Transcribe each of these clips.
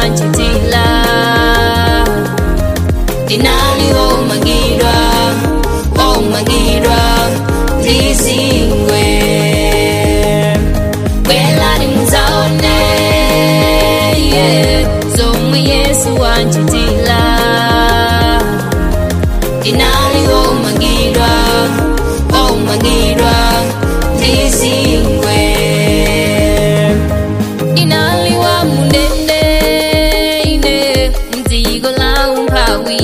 wanchitila ndinali womangidwa womangidwa ndizingwe bwelani muzaone yeah, zomwe yesu wanchitila ndinali womangidwa womangidwa ndizingwe ndinali wa mundende ine mdziko la umphawi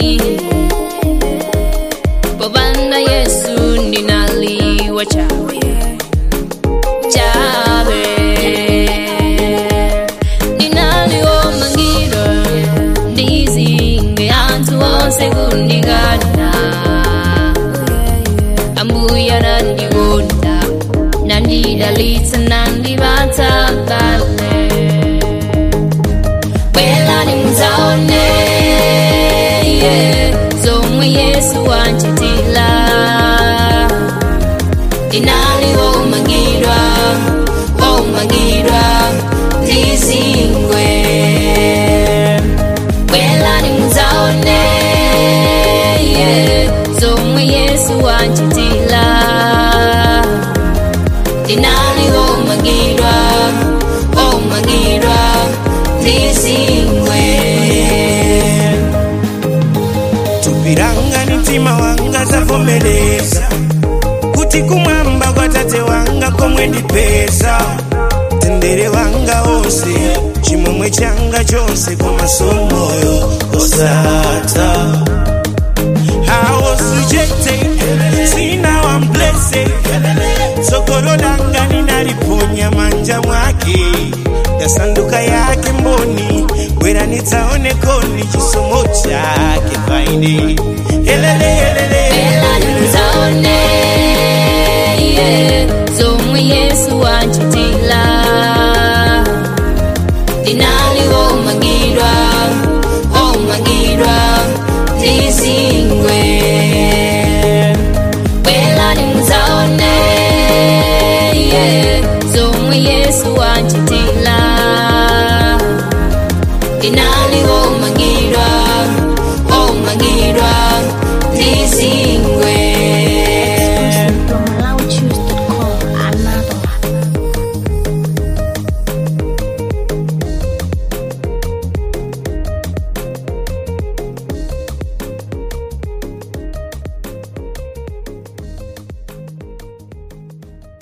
popanda yesu ndinali wachawe chawe ndinali womangidwa ndizingwe anthu onse kundikanira ambuya nandikonda nandidalitsa nandipatsa bale bwelani muzaone yeah, zomwe yesu wanchitila ndinali womangidwa womangidwa ndizingwe bwelani muzaone yeah, zomwe yesu wanchitila ndinali womangidwa womangidwa ndizingwe tupiranga mtima wanga zavomereza kuti kumwamba kwa tate wanga komwe ndipeza tendere wanga onse chimwemwe changa chonse komasomoyo osata I was rejected, see now I'm blessed. Sokoro langa ninaliponya manja mwake, yasanduka yake mboni, wera nitaone koni chisomo chake faini. Elele elele bwelani muzaone yeah, zomwe yesu wanchitila ndinali womangidwa womangidwa ndizingwe bwelani muzaone yeah, zomwe yesu wanchitila ndinali womangidwa womangidwa ndizingwe